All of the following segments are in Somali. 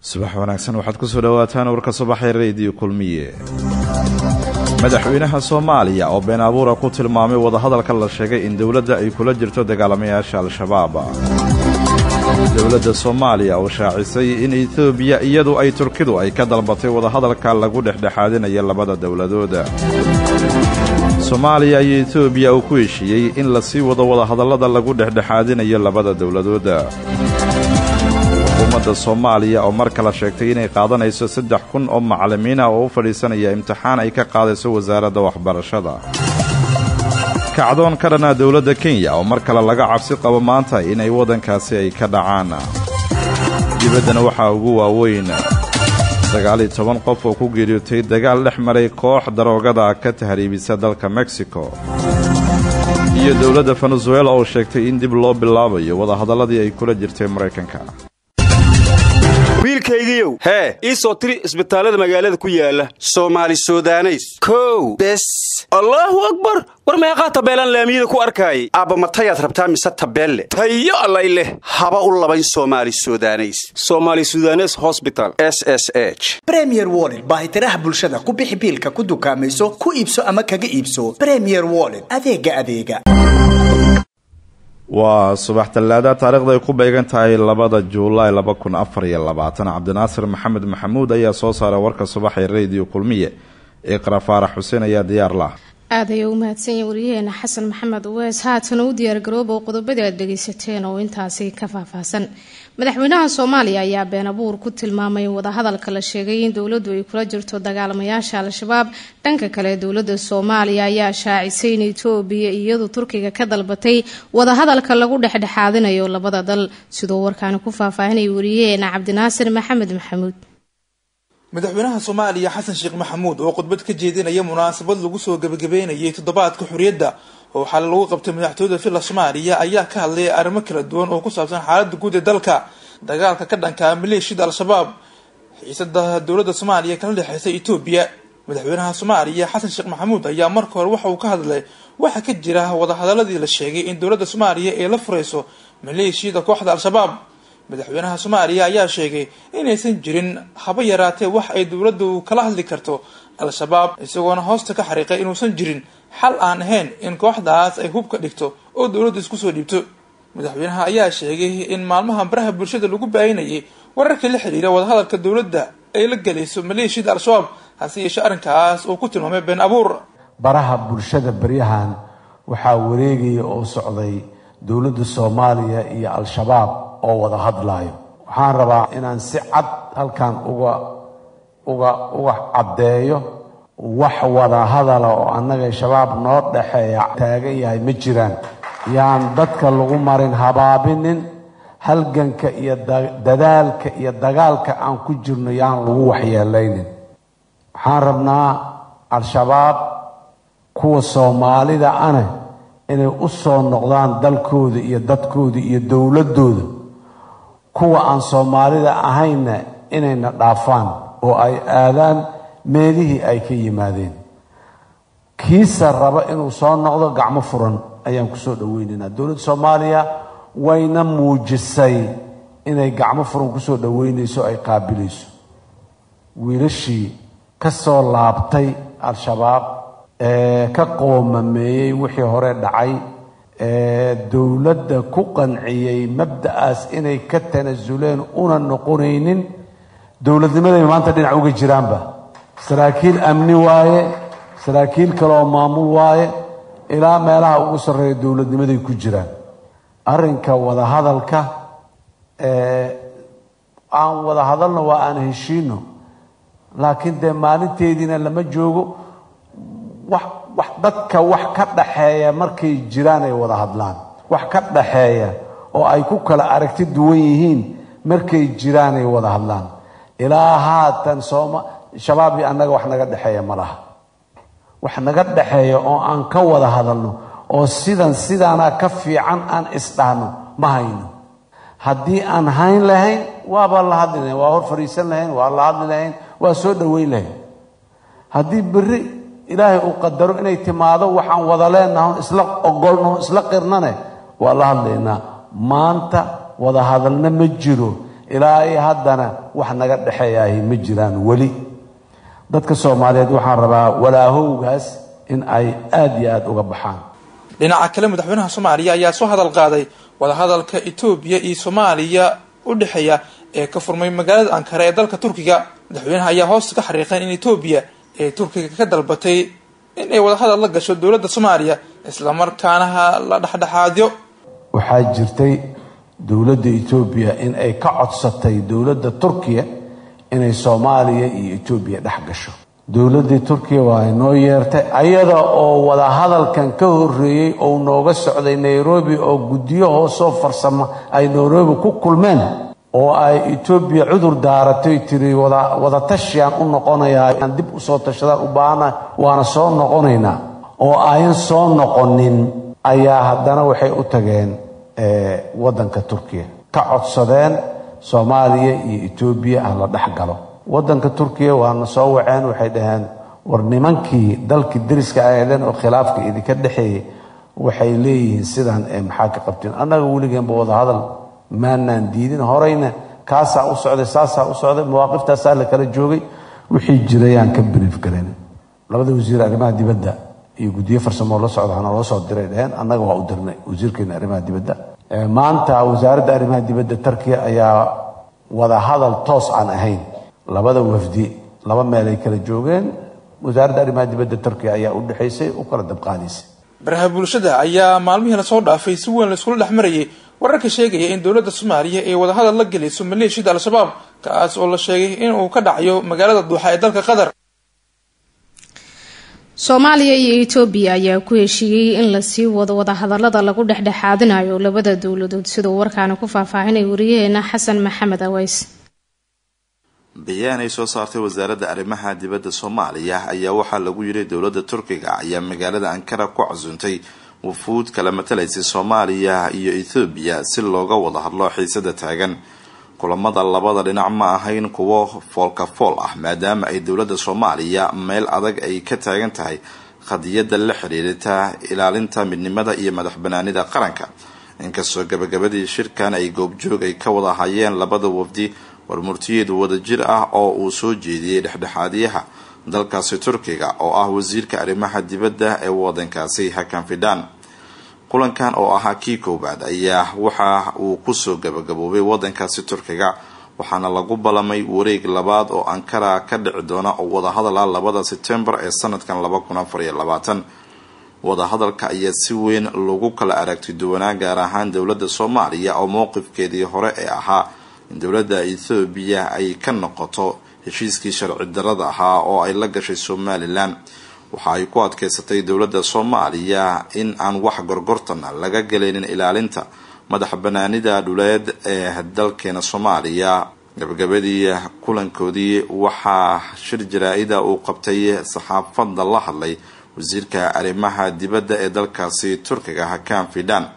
subax wanaagsan waxaad ku soo dhowaataan warka subaxee rediyo kulmiye madaxweynaha soomaaliya oo been abuura ku tilmaamay wadahadalka la sheegay in dowladda ay kula jirto dagaalamayaasha al-shabaab dowladda soomaaliya oo shaacisay in etoobiya iyadu ay turkidu ay ka dalbatay wadahadalka lagu dhexdhexaadinaya labada dowladooda soomaaliya iyo etoobiya uu ku heshiiyey in la sii wado wadahadallada lagu dhexdhexaadinayo labada dowladooda xukuumadda soomaaliya oo mar kale sheegtay inay qaadanayso saddex kun oo macallimiin ah oo u fadhiisanaya imtixaan ay ka qaadayso wasaaradda waxbarashada kacdoon ka dhanaa dowladda kenya oo mar kale laga cabsi qabo maanta inay waddankaasi ay ka dhacaan dibaddana waxaa ugu waaweyn sagaaliyo toban qof oo ku geeriyootay dagaal dhex maray koox daroogada ka tahriibisa dalka mexico iyo dowladda venezuela oo sheegtay in dib loo bilaabayo wadahadalladii ay kula jirtay maraykanka wiilkaygiiow hee ii soo tiri isbitaallada magaalada ku yaala soomaali sudaneys kow bes allaahu akbar war meeqaa tabeelaan laamiyada ku arkaayay aabba matayaad rabtaa mise tabeelle tayo allay leh haba u labayn soomaali sudaneys soomaali sudanes hosbital s s h bremier woled baahitiraha bulshada ku bixi biilka ku dukaamayso ku iibso ama kaga iibso bremier woled adeega adeega waa subax tallaada taarikhda ay ku beegan tahay labada juulaay laba kun afar iyo labaatan cabdinaasir maxamed maxamuud ayaa soo saaray warka subax ee rediyo kulmiye iqra faarax xuseen ayaa diyaar lah aad ayay u mahadsan yahin waryaheena xasan maxamed uweys haatana u diyaargarooba qodobadii aad dhageysateen oo intaasi ka faahfaahsan madaxweynaha soomaaliya ayaa been abuur ku tilmaamay wadahadalka la sheegay in dowladdu ay kula jirto dagaalamayaasha al-shabaab dhanka kale dowladda soomaaliya ayaa shaacisay in etoobiya iyadu turkiga ka dalbatay wadahadalka lagu dhexdhexaadinayo labada dal sidoo warkaani ku faahfaahinaya wariyaheena cabdinaasir maxamed maxamuud madaxweynaha soomaaliya xasan sheekh maxamuud oo khudbad ka jeedinaya munaasabad lagu soo gebagabeynayay toddobaadka xorriyadda oo waxaa lagu qabtay madaxtooyada villa soomaaliya ayaa ka hadlaya arrimo kala duwan oo ku saabsan xaaladda guud ee dalka dagaalka ka dhanka maleeshiyada al-shabaab xiisada dowladda soomaaliya kala dhexeysa etoobiya madaxweynaha soomaaliya xasan sheekh maxamuud ayaa marka hore waxa uu ka hadlay waxaa ka jira wadahadaladii la sheegay in dowladda soomaaliya ay la fureyso maleeshiyada kooxda al-shabaab madaxweynaha soomaaliya ayaa sheegay inaysan jirin haba yaraatee wax ay dowladdu kala hadli karto al-shabaab isagoona hoosta ka xariiqay inuusan jirin xal aan ahayn in kooxdaas ay hubka dhigto oo dowladdu isku soo dhiibto madaxweynaha ayaa sheegay in maalmaha baraha bulshada lagu baayinayay wararkii la xiriira wadahadalka dowladda ay la gelayso maleeshiyada al-shabaab hase yeeshee arrinkaas uu ku tilmaamay been abuur baraha bulshada baryahan waxaa wareegaya oo socday dowladda soomaaliya iyo al-shabaab oo wada hadlaayo waxaan rabaa inaan si cad halkan uga uga uga caddeeyo wax wada hadala oo annaga shabaab noo dhexeeya taagan yahay ma jiraan yaan dadka lagu marin habaabinin halganka iyo dadaalka iyo dagaalka aan ku jirno yaan lagu waxyeelaynin waxaan rabnaa al-shabaab kuwa soomaalida ane inay u soo noqdaan dalkooda iyo dadkooda iyo dowladdooda kuwa aan soomaalida ahaynna inayna dhaafaan oo ay aadaan meelihii ay ka yimaadeen kiisa raba inuu soo noqdo gacmo furan ayaan kusoo dhaweynaynaa dowladda soomaaliya wayna muujisay inay gacmo furan kusoo dhaweynayso ay qaabilayso wiilashii ka soo laabtay al-shabaab ee ka qoomameeyey wixii hore dhacay ee dowladda ku qanciyey mabda'aas inay ka tanasuleen una noqonaynin dowladnimaday maanta dhinac uga jiraanba saraakiil amni waaye saraakiil kale oo maamul waaye ilaa meelaha ugu sarreeya dowladnimaday ku jiraan arrinka wadahadalka aan wada hadalno waa aan heshiino laakiin dee maalinteediina lama joogo wax wax dadka wax ka dhaxeeya markay jiraan ay wada hadlaan wax ka dhaxeeya oo ay ku kala aragti duwan yihiin markay jiraan ay wada hadlaan ilaa haatan sooma shabaab iyo annaga wax naga dhexeeya ma laha wax naga dhexeeya oo aan ka wada hadalno oo sidan sidaana ka fiican aan isdhahno ma hayno haddii aan hayn lahayn waaba la hadli lahayn waa hor fadhiisan lahayn waa la hadli lahayn waa soo dhoweyn lahayn haddii berri ilaahay uu qadaro inay timaado waxaan wada leenaha isla ogolno isla qirnane waa la hadlaynaa maanta wada hadalna ma jiro ilaa iyo haddana wax naga dhexeeyahi ma jiraan weli dadka soomaaliyeed waxaan rabaa walaahowgaas in ay aada iyo aada uga baxaan dhinaca kale madaxweynaha soomaaliya ayaa soo hadal qaaday wadahadalka etoobiya iyo soomaaliya u dhexeeya ee ka furmay magaalada ankara ee dalka turkiga madaxweynaha ayaa hoosta ka xariiqeen in etoobiya ee turkiga ka dalbatay in ay wadahadal la gasho dowladda soomaaliya islamarkaana la dhexdhexaadyo waxaa jirtay dowladda etoobiya in ay ka codsatay dowladda turkiya inay soomaaliya iyo etoobiya dhex gasho dowladdii turkiya waa inoo yeertay ayada oo wadahadalkan ka horeeyey ou nooga socday nairobi oo guddiyo hoosoo farsamo ay nairobi ku kulmeen oo ay etoobiya cudur daaratay tiri wadatashiaan u noqonayaa aan dib usoo tashadaan u baahana waana soo noqonaynaa oo ayan soo noqonin ayaa haddana waxay u tageen waddanka turkiya ka codsadeen soomaaliya iyo etoobiya ah la dhex galo waddanka turkiya waana soo waceen waxay dhaheen war nimankii dalkii deriska aheedeen oo khilaafka idinka dhexeeyay waxay leeyihiin sidaan ee maxaa ka qabteen annaga weligeenba wadahadal maanaan diidin horeyna kaasaa u socday saasaa u socday mawaaqiftasaa la kala joogay wixii jirayaan ka brief galen labada wasiir arrimaha dibadda iyo guddiyo farsamoo la socda hana loo soo diray dheheen annaga waa u dirnay wasiirkeena arrimaha dibadda maanta wasaaradda arrimaha dibadda turkiya ayaa wada hadal toos aan ahayn labada wafdi laba meel ay kala joogeen wasaaradda arrimaha dibadda turkiya ayaa u dhexaysay u kala dabqaadaysay baraha bulshada ayaa maalmihii lasoo dhaafay si weyn laiskula dhex marayay wararka sheegaya in dowladda soomaaliya ay wadahadal la gelayso maleeshiyada al-shabaab kaas oo la sheegay inuu ka dhacayo magaalada duuxa ee dalka qatar soomaaliya iyo etoobiya ayaa ku heshiiyey in lasii wado wadahadalada lagu dhexdhexaadinayo labada dowladood siduu warkaani ku faahfaahinay wariyaheena xasan maxamed aweys bayaan ay soo saartay wasaaradda arrimaha dibadda soomaaliya ayaa waxaa lagu yiri dowladda turkiga ayaa magaalada ankara ku casuuntay wufuud kala matalaysay soomaaliya iyo ethoobiya si looga wada hadlo xiisada taagan kulamada labada dhinac ma ahayn kuwo foolka fool ah maadaama ay dowladda soomaaliya meel adag ay ka taagan tahay qadiyadda la xiriirita ilaalinta midnimada iyo madax banaanida qaranka inkastoo gabagabadii shirkan ay goobjoog ay ka wada hayeen labada wafdi warmurtiyeed wadajir ah oo uu soo jeediyey dhexdhexaadiyaha dalkaasi turkiga oo ah wasiirka arrimaha dibadda ee wadankaasi hakan fidhan kulankan oo ahaa kii koowaad ayaa waxa uu kusoo gabagaboobay wadankaasi turkiga waxaana lagu ballamay wareeg labaad oo ankara ka dhici doona oo wadahadal ah labada sebtembar ee sanadkan laba kun afar iyo labaatan wadahadalka ayaa si weyn lagu kala aragti duwanaa gaar ahaan dowladda soomaaliya oo mowqifkeedii hore ee ahaa in dowladda ethoobiya ay ka noqoto heshiiskii sharci darada ahaa oo ay la gashay somalilan waxa ay ku adkeysatay dowladda soomaaliya in aan wax gorgortana laga galaynin ilaalinta madax banaanida dhuleed ee dalkeena soomaaliya gabagabadii kulankoodii waxaa shir jaraa-ida uu qabtay saxaafadda la hadlay wasiirka arrimaha dibadda ee dalkaasi turkiga hakan fidhan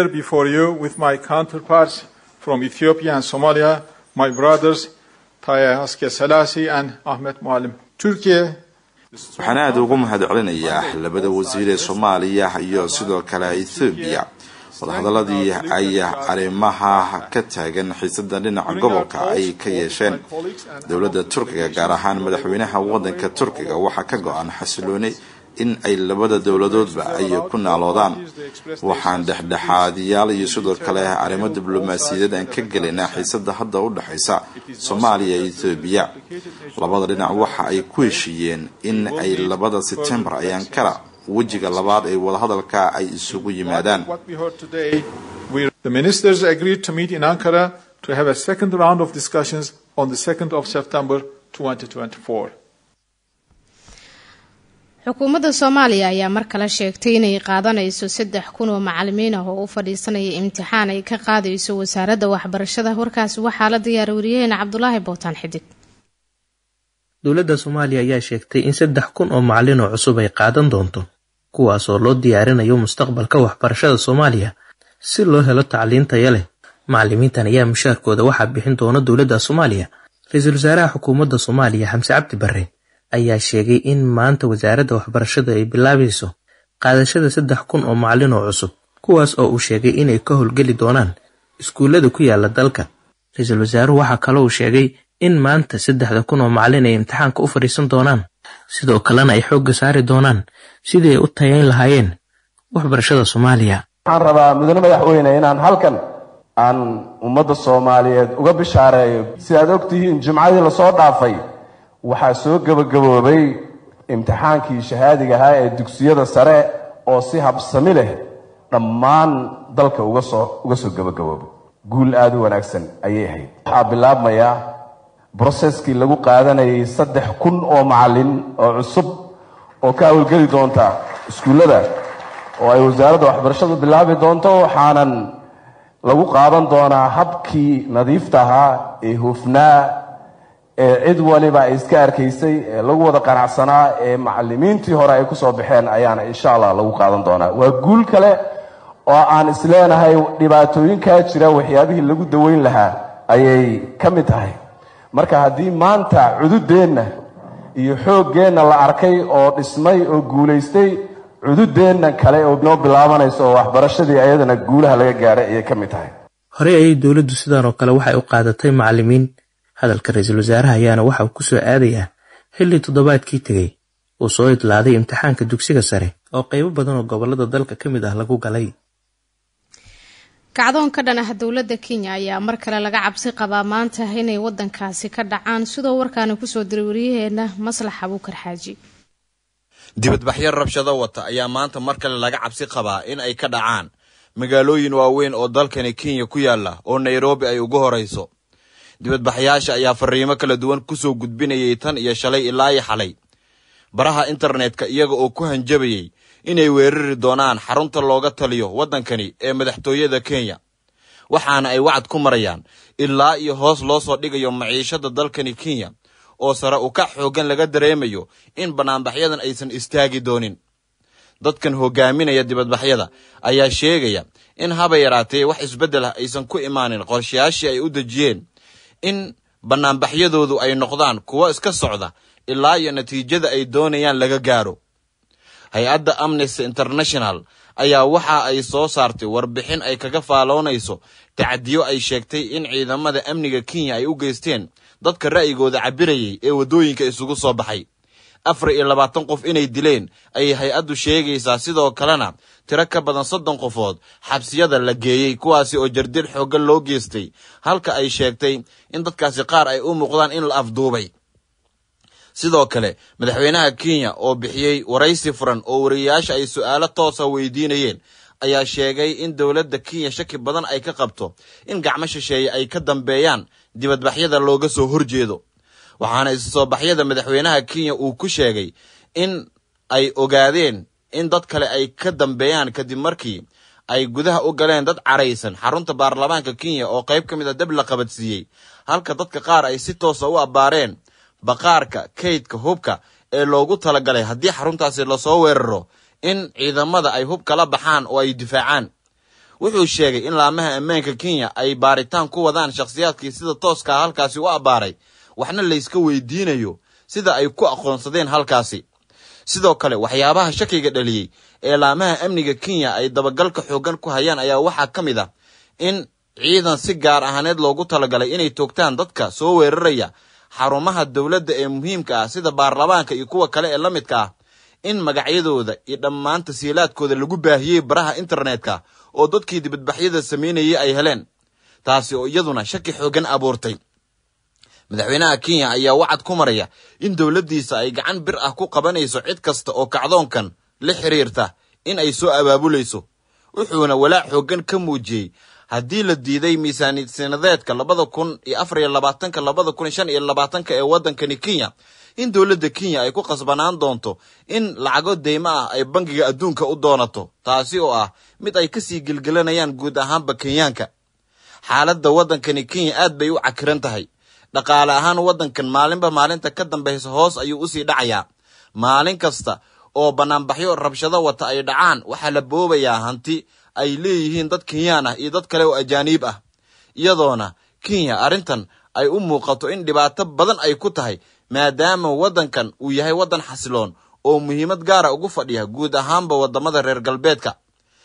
from Ethiopia and Somalia, my brothers Taye Aske Selasi and Ahmed Muallim. Turkey waxaan aada ugu mahad celinayaa labada wasiir ee soomaaliya iyo sidoo kale ethoobiya wadahadaladii ay arrimaha ka taagan xiisada dhinaca gobolka ay ka yeesheen dowladda turkiga gaar ahaan madaxweynaha wadanka turkiga waxaa ka go-an xasilooni in ay labada dowladoodba ay ku naaloodaan waxaan dhexdhexaadiyaal iyo sidoo kale arrimo diblomaasiyadeed aan ka gelaynaa xiisada hadda u dhexaysa soomaaliya iyo ethoobiya labada dhinac waxa ay ku heshiiyeen in ay labada sebtembar ay ankara wejiga labaad ee wadahadalka ay isugu yimaadaan The ministers agreed to meet in Ankara to have a second round of discussions on the 2nd of September 2024. xukuumadda soomaaliya ayaa mar kale sheegtay inay qaadanayso saddex kun oo macalimiin ah oo u fadhiisanaya imtixaan ay ka qaadayso wasaaradda waxbarashada warkaasi waxaa la diyaara wariyaheena cabdulaahi bootaan xidig dowladda soomaaliya ayaa sheegtay in saddex kun oo macalin oo cusub ay qaadan doonto kuwaasoo loo diyaarinayo mustaqbalka waxbarashada soomaaliya si loo helo tacliin taya leh macalimiintan ayaa mushaarkooda waxaa bixin doona dowladda soomaaliya ra-iisul wasaaraha xukuumadda soomaaliya xamse cabdi barre ayaa sheegay in maanta wasaaradda waxbarashada ay bilaabayso qaadashada saddex kun oo macalin oo cusub kuwaas oo uu sheegay inay ka howlgeli doonaan iskuullada ku yaala dalka ra-iisul wasaaruhu waxaa kaloo uu sheegay in maanta saddexda kun oo macallin ay imtixaanka u fadhiisan doonaan sidoo kalena ay xoogga saari doonaan sidii ay u tayayn lahaayeen waxbarashada soomaaliya waxaan rabaa mudane madaxweyne inaan halkan aan ummadda soomaaliyeed uga bishaareeyo sidaad og tihiin jimcadii lasoo dhaafay waxaa soo gebagaboobay imtixaankii shahaadiga ahaa ee dugsiyada sare oo si habsami leh dhammaan dalka uga soo uga soo gebagaboobay guul aada u wanaagsan ayay ahayd waxaa bilaabmaya broseskii lagu qaadanayay saddex kun oo macallin oo cusub oo ka hawlgeli doonta iskuullada oo ay wasaaradda waxbarashadu bilaabi doonto waxaanan lagu qaadan doonaa habkii nadiifta ahaa ee hufnaa ee cid waliba ay iska arkaysay ee lagu wada qanacsanaa ee macallimiintii hore ay kusoo baxeen ayaana insha allah lagu qaadan doonaa waa guul kale oo aan isleenahay dhibaatooyinkaa jira waxyaabihii lagu daweyn lahaa ayay ka mid tahay marka haddii maanta cududeenna iyo xooggeenna la arkay oo dhismay oo guulaystay cududeenna kale oo noo bilaabanayso oo waxbarashadii ayadana guulaha laga gaaray ayay ka mid tahay horey ayay dowladdu sidan oo kale waxay u qaadatay macallimiin hadalka ra-iisul wasaaraha ayaana waxa uu ku soo aadayaa xilli toddobaadkii tegey uu soo idlaaday imtixaanka dugsiga sare oo qaybo badan oo gobollada dalka ka mid ah lagu galay kacdoon ka dhan ah dowladda kenya ayaa mar kale laga cabsi qabaa maanta inay wadankaasi ka dhacaan sidoo warkaani kusoo diray waryaheena maslax abuukar xaaji dibadbaxyo rabshado wata ayaa maanta mar kale laga cabsi qabaa in ay ka dhacaan magaalooyin waaweyn oo dalkani kenya ku yaala oo nairobi ay ugu horayso dibadbaxyaasha ayaa fariimo kala duwan kusoo gudbinayay tan iyo shalay ilaa iyo xalay baraha internetka iyaga oo ku hanjabayay inay weerari doonaan xarunta looga taliyo waddankani ee madaxtooyada kenya waxaana ay wacad ku marayaan ilaa iyo hoos loo soo dhigayo maciishada dalkani kenya oo sare u kac xooggan laga dareemayo in bannaanbaxyadan aysan istaagi doonin dadkan hogaaminaya dibadbaxyada ayaa sheegaya in haba yaraatee wax isbeddel ah aysan ku imaanin qorshayaashii ay u dejiyeen in bannaanbaxyadoodu ay noqdaan kuwo iska socda ilaa iyo natiijada ay doonayaan laga gaaro hay-adda amnesty international ayaa waxa ay soo saartay warbixin ay kaga faaloonayso tacadiyo ay sheegtay in ciidamada amniga kenya ay u geysteen dadka ra'yigooda cabirayay ee waddooyinka isugu soo baxay afar iyo labaatan qof inay dileen ayay hay-addu sheegaysaa sidoo kalena tiro ka badan soddon qofood xabsiyada la geeyey kuwaasi oo jardil xooggan loo geystay halka ay sheegtay in dadkaasi qaar ay u muuqdaan in la afduubay sidoo kale madaxweynaha kenya oo bixiyey waraysi furan oo wariyayaasha ay su'aalo toosa weydiinayeen ayaa sheegay in dowladda kenya shaki badan ay ka qabto in gacmo shisheeye ay ka dambeeyaan dibadbaxyada looga soo horjeedo waxaana isu soo baxyada madaxweynaha kenya uu ku sheegay in ay ogaadeen in dad kale ay ka dambeeyaan kadib markii ay gudaha u galeen dad caraysan xarunta baarlamaanka kenya oo qayb ka mid a dab la qabadsiiyey halka dadka qaar ay si toosa u abbaareen baqaarka kaydka hubka ee loogu talagalay haddii xaruntaasi lasoo weeraro in ciidamada ay hub kala baxaan oo ay difaacaan wuxuu sheegay in laamaha ammaanka kenya ay baaritaan ku wadaan shakhsiyaadkii sida tooskaa halkaasi u abbaaray waxna layska weydiinayo sida ay ku aqoonsadeen halkaasi sidoo kale waxyaabaha shakiga dhaliyey ee laamaha amniga kenya ay dabagalka xooggan ku hayaan ayaa waxaa ka mid ah in ciidan si gaar ahaaneed loogu talagalay inay toogtaan dadka soo weeraraya xarumaha dowladda ee muhiimka ah sida baarlamaanka iyo kuwa kale ee la midka ah in magacyadooda iyo dhammaan tasiilaadkooda lagu baahiyey baraha internetka oo dadkii dibadbaxyada samaynayay ay heleen taasi oo iyaduna shaki xooggan abuurtay madaxweynaha kenya ayaa wacad ku maraya in dowladdiisa ay gacan bir ah ku qabanayso cid kasta oo kacdoonkan la xiriirta in ay soo abaabulayso wuxuuna walaac xooggan ka muujiyey haddii la diiday miisaaniyad sanadeedka labada kun iyo afar iyo labaatanka labada kun iyo shan iyo labaatanka ee waddankani kenya in dowladda kenya ay ku qasbanaan doonto in lacago deymo ah ay bangiga adduunka u doonato taasi oo ah mid ay kasii gelgelanayaan guud ahaanba kenyaanka xaaladda waddankani kenya aad bay u cakiran tahay dhaqaale ahaan waddankan maalinba maalinta ka dambaysa hoos ayuu usii dhacayaa maalin kasta oo bannaanbaxyo rabshado wata ay dhacaan waxaa la boobayaa hanti ay leeyihiin dad kenyaan ah iyo dad kale oo ajaaniib ah iyadoona kenya arrintan ay u muuqato in dhibaato badan ay ku tahay maadaama waddankan uu yahay waddan xasiloon oo muhiimad gaara ugu fadhiya guud ahaanba waddamada reer galbeedka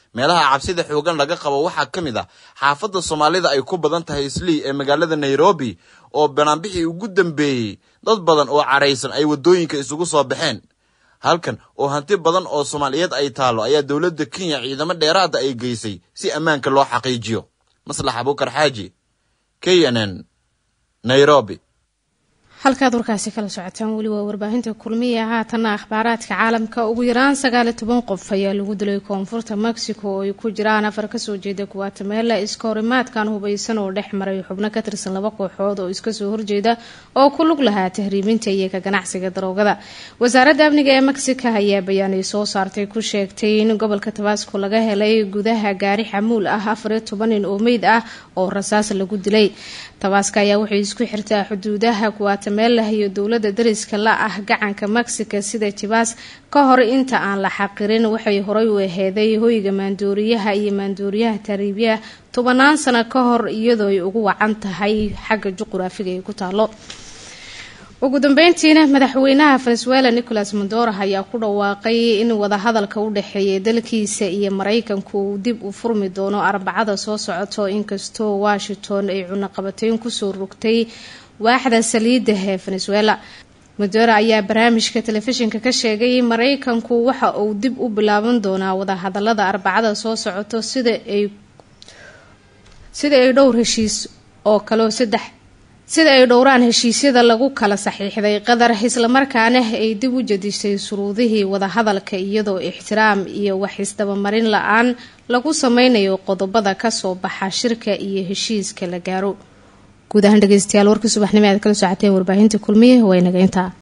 meelaha cabsida xoogan laga qabo waxaa ka mid ah xaafadda soomaalida ay ku badan tahay islii ee magaalada nairobi oo banaanbixii ugu dambeeyey dad badan oo cadhaysan ay waddooyinka isugu soo baxeen halkan oo hanti badan oo soomaaliyeed ay taalo ayaa dowladda kenya ciidamo dheeraada ay geysay si ammaanka loo xaqiijiyo maslax abuukar xaaji k n n nairobi halkaad warkaasi kala socotaan weli waa warbaahinta kulmiya haatanna akhbaaraadka caalamka ugu yaraan sagaali toban qof ayaa lagu dilay koonfurta mexico oo ay ku jiraan afar kasoo jeeda guatemela iska horimaadkan hubaysan oo dhex maray xubno ka tirsan laba kooxood oo iskasoo horjeeda oo ku lug lahaa tahriibinta iyo ka ganacsiga daroogada wasaaradda amniga ee mexico ayaa bayaanay soo saartay ku sheegtay in gobolka tabasco laga helay gudaha gaari xamuul ah afariyo toban nin oo meyd ah oo rasaas lagu dilay tabaska ayaa waxay isku xirtaa xuduudaha guatemela iyo dowlada dariska la ah gacanka mexico sida jibas ka hor inta aan la xaqirin waxay horay u aheeday hoyga maandooriyaha iyo maandooriyaha tariibyaha tobanaan sano ka hor iyadoo ay ugu wacan tahay xagga juquraafiga ay ku taalo ugu dambeyntiina madaxweynaha venezuela nicolas madoro ayaa ku dhawaaqay in wadahadalka u dhexeeya dalkiisa iyo maraykanku uu dib u furmi doono arbacada soo socoto inkastoo washington ay cunaqabateyn kusoo rogtay waaxda saliidda ee venezuela madoro ayaa barnaamijka telefishinka ka sheegay maraykanku waxa uu dib u bilaaban doonaa wadahadalada arbacada soo socoto sida ay sida ay dhowr heshiis oo kaleo saddex sida ay dhowraan heshiisyada lagu kala saxiixday qatar islamarkaana ay dib u jedisay shuruudihii wadahadalka iyadoo ixtiraam iyo wax isdabamarin la-aan lagu sameynayo qodobada kasoo baxa shirka iyo heshiiska la gaaro guud ahaan dhegeystayaal warkii subaxnimo aad kala socoteen warbaahinta kulmiye waa inaga intaa